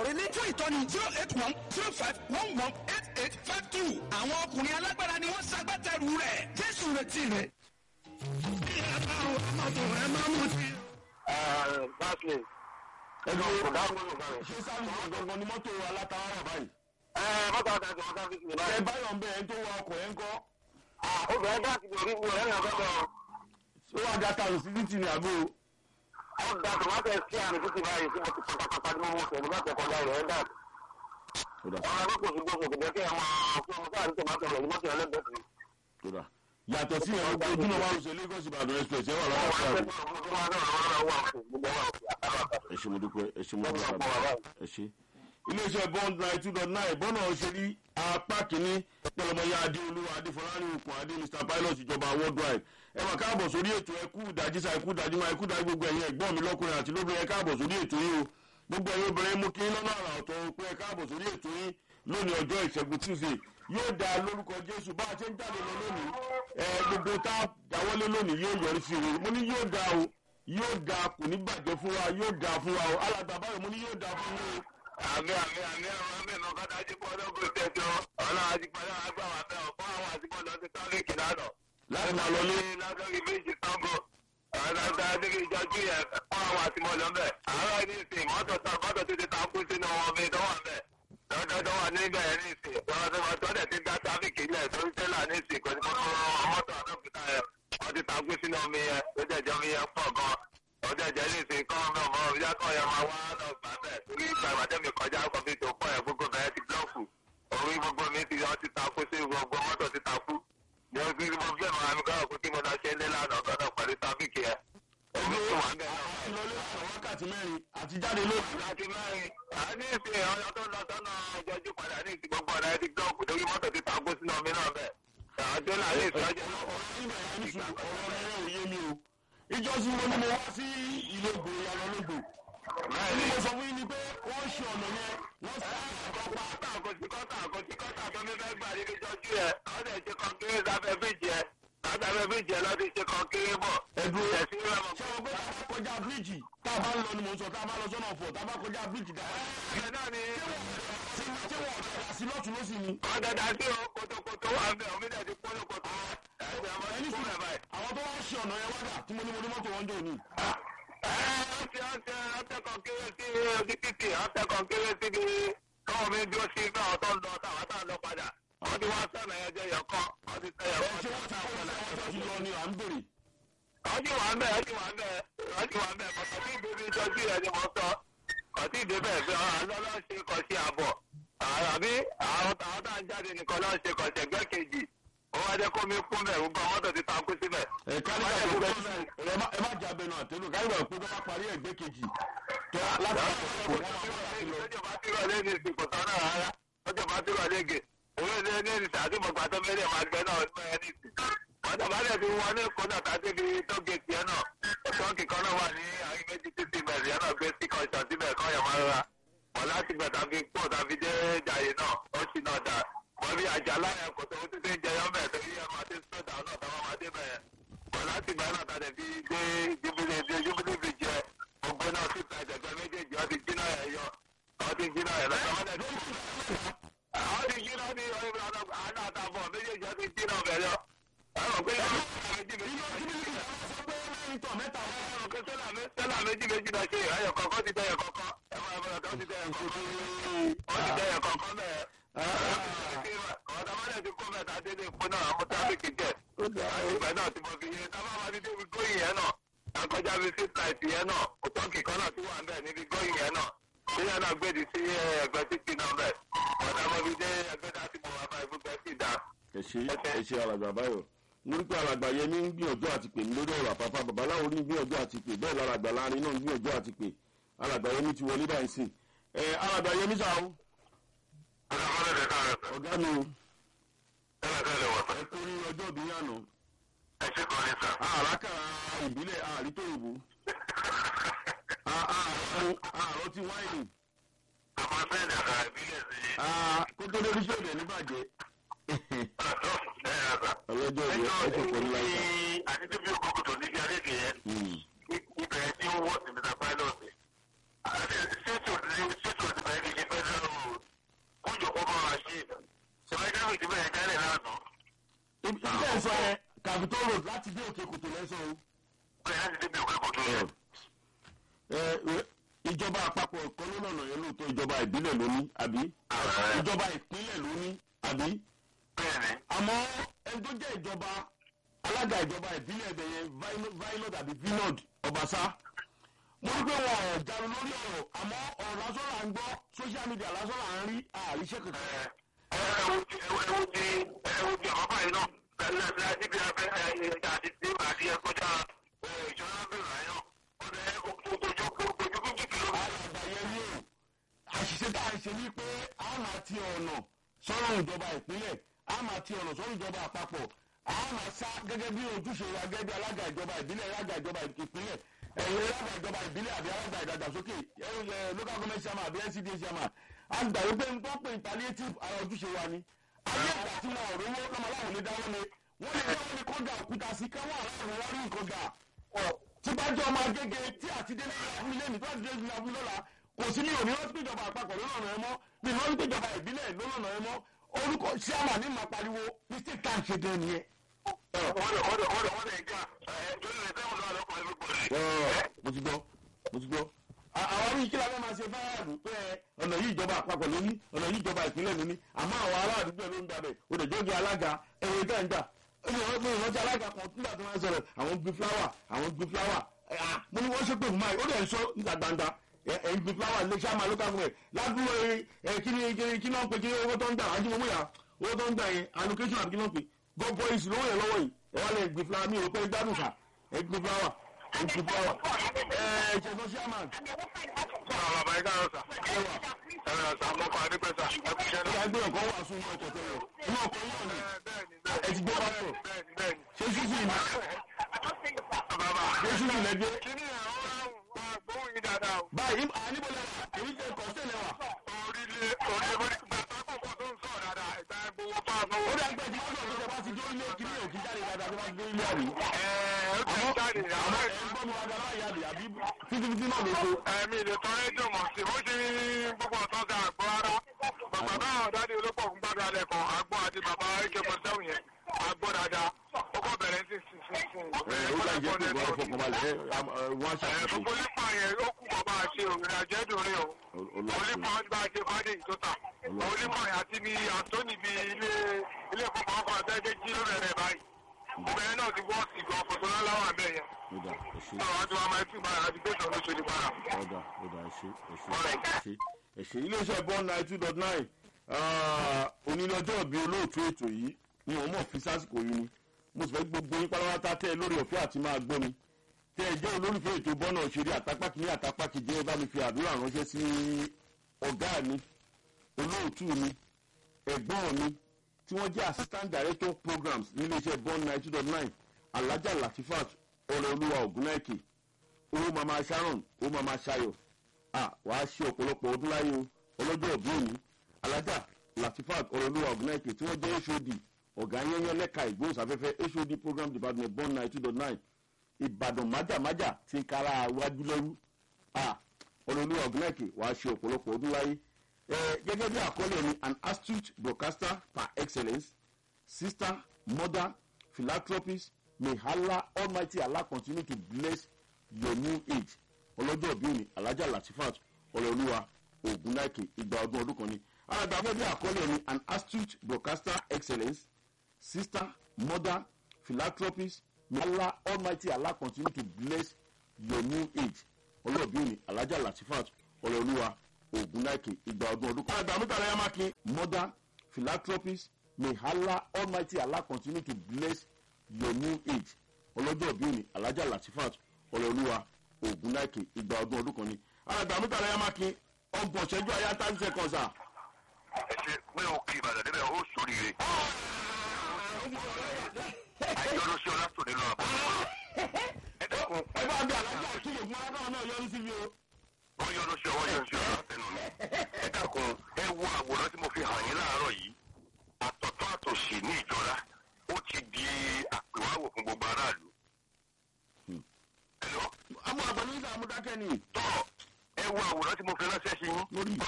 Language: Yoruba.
rẹ lé fún ìtọ́ni zero eight one zero five one one eight eight five two àwọn ọkùnrin alágbára ni wọ́n ṣagbátẹrù rẹ̀ jésù retí rẹ̀. bí ẹ bá wọ mọ́tò ẹ máa mú sí. Barclays. ẹgbẹ́ Kò dáhùn nínú ìgbà rẹ̀. ṣé sáà gangan ni mọ́tò alátawá wà báyìí. Ẹ mọ́tò àti àti ọ̀gá fi sílẹ̀ ẹ báyìí. báyọ̀ ń bẹ ẹni tó wa ọkọ̀ ẹ̀ ń kọ́. Obìnrin dá ti bèrè ìwé ẹ̀rìn àgbẹ̀dọ̀. ó wà já tààrù sí títì ní àgbo. Ó da tòmátò sí àmì títí báyìí tí mo ti pọ̀ pápá ní mo sọ̀rọ̀ láti ẹ̀kọ́ dá rẹ̀ ẹ̀ dà. Ọ̀rọ̀ akókò sí gbòòsò kò jẹ́ kí ẹ máa fún ọmọ sáà ní tòmátò rẹ̀ ní mọ́tò ẹlẹ́gbẹ̀ẹ́ sí. kódà yàtọ̀ sí ẹ̀rọ gbogbo ojúnà wa ṣe lagos ìbàdàn express ẹ̀ wà lọ́wọ́ Wọ́n sí wá àrùn. ṣẹ́gun ọ̀gbọ́n tó máa náà lọ́wọ́ wà òkè gbogbo wà òkè àtàràtà. ẹ ṣe mo dúpẹ́ ẹ ṣe mo Lọ́wọ́ dúpẹ́ ọ̀pọ̀ wà báyìí. ẹ ṣe. iléeṣẹ́ bond nine two dot nine bọ́nà òṣèlú apá kìíní tẹlẹmọya adéolúwa adéfọlárin okùn adé mr pilot ìjọba worldwide ẹ wà káàbọ̀ sórí ètò ẹkú ìdájí sa ẹkú ìdájí máa ẹkú ìdájí gbogbo ẹ̀yin ẹ̀gbọ́n mi lọ́kùnrin àti lóbìnrin ẹ káàbọ̀ sórí ètò yìí o gbogbo ẹ̀yin obìnrin mú kí lọ́nà àrà ọ̀tọ̀ pé ẹ káàbọ̀ sórí ètò yìí lónìí ọjọ́ ìṣẹ́gun tuesday yóò da lórúkọ jésù bá a ṣe ń jáde lọ lónìí ẹ gbogbo tá a dáwọ́lé lónìí yóò yọrí sí i mo ní yóò da o yóò da kò ní bàjẹ́ fún wa yóò da fún wa o alàgbà báyọ̀ mo ní yóò da fún yín o àmì àmì àmì àwọn àmì ìnà kọ́tà ajípọ̀lọ́ kò tẹ̀jọ́ ọlọ́run ajípọ̀lọ́ àgbà wà bẹ́ẹ̀ fún àwọn ajípọ̀lọ́ ti tọ́lẹ̀kì lánàá. láti máa lọ lé lásọ̀rọ̀ méjì sango ọ̀làdà adéke ìjọjú yẹn fún àwọn àtìmọ́lọ́ mbẹ́. àárọ̀ ní ìsìn mọ́tò tán mọ́tò títí ta kú sínú wọn mi dánwà mbẹ́. dọ́dọ́dọ́ wà níbẹ̀ yẹn ní ìsìn tọ́dẹ̀ ti dá tráfíkì ilẹ̀ tó ń tẹ́lá ní ìsìn kò ní mọ́tò àdókòtà yẹn wọ́n ti ta kú sínú omi yẹn ó jẹ́jẹ́ omi yẹn pọ̀ gan ọjọ́ ìjẹ́ ní ìsìn kọ́ ọmọ ọmọ ìyá kan yẹn máa wá lọ gbà bẹ́ẹ̀ torí ìgbà ìbàdàn mi kọjá ọkọ̀ mi tó pọ̀ yẹn gbogbo bẹ́ẹ̀ ti blọ́ọ̀kù orí gbogbo mi ti wọ́n ti ta kú sí gbogbo mọ́tò ti ta kú ní o fi mo fẹ́ máa mi kọ́ ọ̀kú tí mo lọ ṣe ní lánàá gbọ́dọ̀ pẹ̀lú tábìkì yẹn omi tó wà bẹ́ẹ̀ náà. àti lọlé àwọn wákàtí mẹ́rin àti jáde lónìí. láti mẹ́rin a ní ìsìn ọyọ tó lọ sọ́nà ìjọjú padà ní ìsìn gbogbo ọ̀nà ẹ̀dí blọ́ọ̀kù torí mọ́tò ti ta kú sínú omi náà bẹ́ẹ̀ àwọn tó là ní ìsìn ọjọ́ nígbà yẹn ní sùn ọ̀rọ̀ rẹ̀ ò yé mi o. ìjọsìn wo ni mo wá sí ìlú ògbò ìyànà lógbò. ní mo sọ fún yín ni pé wọ́n ṣe ọ̀nà yẹn wọ́n sì kọ́tà àkọsí kọ́tà àkọsí kọ́tà tó mi fẹ́ gbà níbi ìjọjú yẹn wọ́n dẹ̀ ṣe kọ́kéré sábẹ́ bíjì yẹn sábẹ́ bíjì yẹn lọ́dún ṣe kọ́kéré bọ̀ ẹ̀dùn ẹ̀sìn rẹ̀ mọ̀ ṣé o gbé tá a bá kọjá bíríìjì tá a bá ń lọ ni mò ń sọ tá a bá lọ sọ́nà ọ̀fọ̀ tá a bá kọjá bíríìjì dáa. ẹ̀ náà ni ṣé wọ́n ọ̀dà sí lọ́tún lọ́sìn ni. wọ́n dẹ̀dá sí o kótókótó wà ń bẹ̀ omi dẹ̀ ti kúrò kótó ẹ̀sìn ọmọ ẹni ti sùn kúrò báyìí. àwọn tó wá ṣe ọ̀nà yẹn wádà tí mo ní mo ní mọ́tò wọn jò ní. ọ̀sẹ̀ ọ̀sẹ̀ ọ̀sẹ̀ kan kéré sí ojú títì ọ̀sẹ̀ kan kéré sí bí káwọn mi dúró sí bí àwọn tó ń lọ táwọn táwọn lọ padà wọ́n ti wá sọ̀nà yẹn jẹ́ yọ̀kan wọ́n ti tẹ̀ ẹ yọ̀kan ṣé wọ́n ti àwọn ọ̀sẹ̀ wọn ti lọ ni à ń bèrè. wọ́n ti wà ń bẹ̀ wọ́n ti wà ń bẹ̀ wọ́n ti wà ń bẹ̀ kọ̀tọ̀ tí ìdèbí ìjọjú yẹn ni mo sọ kọ̀tí ìdèbí ẹ̀ fi hàn lọ́lọ́ ṣe kọ̀ sí àbọ̀ àbí àwọn táwọn tá à ń jáde nìkan lọ́ọ́ ṣe kọ̀ ṣẹ̀gbẹ́ kejì ó wá jẹ́ kó mi kún bẹ̀ gbogbo àwọn mọ́tò ti takú síbẹ̀. ẹ káríkà tó bẹ ẹ má ẹ má jà bẹnu àtẹnu káríkà pé tó bá parí ẹgbẹ́ kejì tó láti àkókò wọn máa bá láti lọ. lọ́jọ́ bá tí rọ̀lẹ́ ní ìsìn kò tán náà rárá lọ́jọ́ bá tí rọ̀lẹ́ gè òun ní ní ìsìn àti mọ̀gbà tó mẹ́rin máa gbẹ náà ní ẹ̀ ní ìsìn. wọ́n bá dẹ̀ fi wọn ní kódà tá a ti fi tó gèètì ẹ̀ náà tọ́ǹkì kan náà wà ní àárín méjì títí bẹ̀rẹ̀ yẹn náà gbé sí kọ̀ọ̀ṣọ̀ síbẹ̀ kọ́ yẹn máa rà wọ́n láti gbẹ̀ tàbí pọ̀ tàbí dé jàyè náà ó sì náà dà wọ́n bí àjà láyà kò tó títí ń jẹyọ́ bẹ̀ torí ẹ̀ máa dé sódà náà táwọn máa dé bẹ̀ wọ́n láti gbẹ̀ náà tàbí fi dé júbílẹ̀ dé júbílẹ̀ fi jẹ gbogbo náà sí ta ìjẹ̀gbẹ́ méjèèjì wọ́n ti jiná ẹ̀ yọ wọ́n ti jiná ẹ̀ lọ́sọ̀ wọ́n dẹ̀ àwọn ti jiná ní ọ̀rẹ́ àná àtàbọ̀ méjèèjì wọ́n ti jiná bẹ̀ lọ. àwọn pé méjì méjì sẹ́là méjì méjì náà ṣe ìráyọ̀ kọ̀ọ̀kan ti dẹ̀yẹ̀ kọ̀ọ̀kan ẹ̀ máa bọ̀rọ̀ tó ti dẹ̀yẹ̀ kọ̀ọ̀kan wọ́n ti dẹ̀yẹ̀ kọ̀ọ̀kan bẹ́ẹ̀. ọ̀dà mọ́lẹ̀ ti kó mẹ́ta dédé fún náà àwọn tábìkì jẹ́ ìgbà náà ti mọ̀ fi yé tábà máa ti débi góyìn yẹn náà akọjá bíi six night yẹn náà òtọ́kì kan náà ti wà ń bẹ̀ níbi góyìn yẹn náà sílẹ̀ náà gbèdì sí ẹgbẹ́ títì náà bẹ̀ ọ̀dà mọ́ fi dé ẹgbẹ́ tá a ti mọ̀ wá báyìí fún bẹ́ẹ̀ sì dáa. ẹ ṣe ẹ ṣe alàgbà báyọ̀ lórí pé alàgbà yẹn ní gbìyànjú àti pè mí lórí ọ̀rọ̀ àpapọ̀ babaláwo ní gbìyànjú àti pè bẹ́ẹ̀ lálàgbà láàrin náà ní gbìyànjú àti pè alàgbà yẹn ní ti wọlé báyìí sìn ẹ alàgbà yẹn ní sàó ọ̀dà mọ́lẹ̀ tẹ̀ ká rẹ̀ sọ ọ̀gá mi o tẹ́lẹ̀ tẹ́lẹ̀ wọ̀ sọ ẹ kú ní ọjọ́ ìbí yànnà ẹ ṣe kọ́ ní sà. àràkàrà ìbílẹ̀ àrító ìbò àrò ti wáìnì àmọ́ sẹ́ẹ̀dì àkàrà ìbílẹ̀ sí i. kó tó lórí ṣòdì ẹ̀ níbàjẹ́ ọlọ́jọ́ ìbí ẹjọ́ ẹ ṣe pọ̀ nílá ìta. àti tó bí okòkò tó níbi àlejò yẹn ibẹ̀ tí ó wọ̀ sí mr pilot àti ṣètò ní ṣètò ní bẹ̀rẹ̀ ní tẹ̀ sọ yẹn capitol road láti dé òkè kòtò lẹ́sọ̀ o. bẹ́ẹ̀ láti débi òkè kòtò yẹn. ẹ ẹ ìjọba àpapọ̀ kan ló lọ́nà yẹn lóòótọ́ ìjọba ìbílẹ̀ ló ní àbí ìjọba ìpínlẹ̀ ló ní àbí bẹ́ẹ̀ ni àmọ́ ẹni tó jẹ́ ìjọba alága ìjọba ìbílẹ̀ ẹ̀bẹ̀ yẹn vinod àbí vinod ọbaṣá mo rí pé wọn ò jáde lórí ọ̀rọ̀ àmọ́ ọ̀rọ̀ lásán là ń gbọ́ social media lásán là ń rí àríṣẹ́ kankan. ẹ̀wù ti ẹ̀wù ti ẹ̀wù ti ọ̀pá yìí náà pẹ̀lú ẹ̀fẹ́ níbi ẹ̀fẹ́ ẹ̀yẹ àti tí àti ẹ̀kọ́jà ìjọba bẹ̀rẹ̀ ayọ̀ ọ̀dẹ̀ ojú ojú ojú kìló. alàgbà yẹn ní o àṣìṣe tá à ń ṣe ní pé a máa ti ọ̀nà sọ́rọ̀ ìjọba ìpínlẹ̀ a máa ti ọ̀nà sọ́rọ̀ ìjọba àpapọ̀ a máa sá gẹ́gẹ́ bí ojúṣe wa gẹ́gẹ́ bí alága ìjọba ìbílẹ̀ alága ìjọba ìpínlẹ̀ ẹ̀yẹ alága ìjọba ìbílẹ̀ àbí alága ìdàgbàsókè ẹ̀ local government chairman àbí ncda chairman a gbà wípé n tó pè ní palliative ara ojúṣe wa ni ayé ìgbà tí wọn ò rówó lọ́mọ aláwọ̀ lè dáwọ́ ni wọ́n lè dáwọ́ ni kó da òkúta sí káwọn aláwọ̀ wá rí nǹkan gbà tí bá jẹ́ ọmọ agége tí àti délé ilé mi tó àti délé ilé lọ́la kò sí ní òní wọ́n ti péjọba àpapọ̀ lọ́nà ẹ mọ́ mi ní wọ́n ti péjọba ìbílẹ̀ lọ́nà ẹ mọ́ orúkọ síámà ní màá pariwo mistake tá à ń ṣe dé nìyẹn. wọ́n lè wọ́n lè wọ́n lè wọ́n lè jà ẹ̀ tó lè fẹ́ wọn lọ́wọ́ lọ́kọ̀ ẹ̀rọ gbọ́dọ̀. mo ti gbọ́ mo ti gbọ́. àwọn orí kí la fẹ́ máa ṣe fáyàdù pé ọ̀nà yìí ìjọba àpapọ̀ ló ní ọ̀nà yìí ìjọba ìpínlẹ̀ ló ní àmọ́ àwọn ará àdúgbò ló ń gbàbẹ̀ òdòdógi alága ẹ̀rọ ìta ìgbà ẹ̀rọ ìrántí alága kan nígbà tí wọ́n sọ̀rọ̀ àwọn gbin fúláwà àwọn gbin fúláwà mo ní wọ́n ṣe pé fún máa ó dẹ̀ ń sọ níta gbangba ẹ̀ ń gbin fúláwà lè ṣá máa lókà fún ẹ̀ ládùúgbò ẹ̀ kí ni kí ni wọ́n pe kí ni owó tó ń gbà ájú mọ́mú yà owó tó ń gbà yẹn allocation àbí kí ni wọ́n pe gọ́bọ̀ ìsìn lówó yẹn lọ́wọ́ yìí ẹ̀ wá lè gbin fúláwà mi ò pé gbádùn sà ẹ̀ gbin fúláwà ẹ̀ gbin fúláwà ẹ̀ ṣẹ̀fọ́ chairman Àwọn bàbá yìí káyọ̀ sà. ẹwà Ẹ̀rọ sà mọ́kọ́ adépẹ́sà ẹ̀kúṣẹ́ ó náà. yà gbé ọkọ̀ wà sún ọkọ̀ tẹ́lẹ̀ inú ọkọ̀ yóò ní Bẹ́ẹ̀ni ẹ ti gbé pásítọ̀ bẹ́ẹ̀ni bẹ́ẹ̀ni. ṣé ṣíṣì ní Bàbá. ṣé ṣíṣì lẹ́gbẹ́ Kíní ẹ̀ ó ráhùn wá gbóhùn yín dáadáa o. báyìí àníbọ̀ lẹ́wà èyí jẹ́ kọ́ sílẹ̀ wà Orílẹ̀ orílẹ̀ bó ní gbàgbá kọ̀ọ̀kan tó ń sọ̀rọ̀ dáadáa ìgbà gbowó pa ó àbọ̀wọ́. dà gbẹ́ tí wọ́n sọ̀rọ̀ tó bá ti dé ilé kíní òkè jáde dáadáa tó bá ti dé ilé àbí. Ẹ̀ẹ́ ó ti àmọ́ jáde àmọ́ àwọn ẹ̀ ń gbọ́ mi wá dáná ìyá àbí àbí títí títí náà ló so. ẹ̀mí ilé tán rédíò mọ̀ sí bó ṣe gbogbo ọ̀tán ga àgbọ̀ ara. Bàbá náà dáadé olópọ̀ fún gbàgbé alẹ́ kan àgbọ̀ àti bàbá ak forty seven yẹn àgbọ̀ dáadáa. Ó kọ́ bẹ̀rẹ̀ sí sí sí sí. ẹ ó dà jẹ́ pé wọ́n fọkànbalẹ̀ ẹ wọ́n á Ẹ̀ ṣàkóso. gbogbo nípa yẹn ó kú bàbá àṣẹ òrìnà jẹ́dùn rí o. Olípa ọdún àti Fádé ìtọ́ta. Olípa àti ní Anthony bíi ilé ilé ìfowópamọ́ kan àtẹ́jẹ́ jí lórí rẹ̀ báyìí. Ìbẹ̀rẹ̀ náà ti wọ́ọ̀sì gan fòtò láláwà bẹ́ẹ̀ yẹn. ọ̀dà ẹ̀ṣẹ̀ Sọ̀rọ̀ àti wàá máa fi máa àti gbèsè ló ṣe ní para. ọ̀dà ọ̀dà ẹ̀ṣẹ̀ ẹ̀ṣẹ̀ ẹ̀ṣẹ̀ ẹ̀ṣẹ̀ iléeṣẹ́ bond nine two dot nine onílé ọjọ́ ìbí olóòtú ètò yìí ni wọ́n mọ̀ fi sásìkò yìí ni mo sì fẹ́ gbogbo yín pátápátá tẹ́ ẹ lórí ọ̀fẹ́ àti máa gbọ́ mi tẹ́ ẹ jẹ́ olólùfẹ́ ètò bọ́nà òṣèré àtàpá kìíní àtàpá kejì ẹ bá mi fi àdúrà ránṣẹ́ sí ọ̀gá mi olóòtú mi ẹ̀gbọ́n mi tí wọ́n jẹ́ assistant director of programs níléeṣẹ́ bond nine two dot nine alhaja latifat ọ̀rẹ́olúwa ògúnnáìkè owó mama sharon owó mama shayo ah wàá ṣe ọ̀pọ̀lọpọ̀ ọdún láyé o ọlọ́jọ́ òbí òní alájà latifat ọ̀rọ̀lúwa ọ̀gùnáìkè tí wọ́n jẹ́ hod ọ̀gá yẹnyẹn lẹ́ka ìgbóhùnsáfẹ́fẹ́ hod program department born nine two dot nine ìbàdàn májàmájà ti ń kára wájú lẹ́rú ah ọ̀rọ̀lúwa ọ̀gùnáìkè wàá ṣe ọ̀pọ̀lọpọ̀ ọdún láyé ẹ gẹ́gẹ́ bí àkọlé ni an astute broadcaster par excellence sister mother philanthropist may allah almighty allah continue to bless your new age ọlọ́jọ́ òbí òní alájà latifat ọlọ́ọ̀lúwa ogunláìkè ìgbà ọdún ọdún kan ni alàgbàgbọ́ bí àkọlé ni an astute broadcaster excellence sister mother philanthropist may allah almighty allah continue to bless your new age ọlọ́jọ́ òbí òní alájà latifat ọlọ́ọ̀lúwa ogunláìkè ìgbà ọdún ọdún kan. alàgbà mẹ́ta rẹ̀ mákin mother philanthropist may allah almighty allah continue to bless your new age ọlọ́jọ́ òbí òní alájà latifat ọlọ́ọ̀lúwa ogunláìkè ìgbà ọdún ọdún kan ni alàgbà mẹ́ta rẹ̀ mákin ọgbọ̀n ṣẹ́jú ayá thirty seconds ah. Ẹ ṣe pé o kì í Ìbàdàn débẹ̀ ó sóríire. Àìjọ́rọ́ sí ọlá tòní lọ àbọ̀. Ẹ dẹ́kun, ẹ bá bí alájà kílè fún arákùnrin náà yọrí sí mi o. wọ́n yọ́nú sí ọwọ́ yọ́nú sí ọlá tẹnu mi.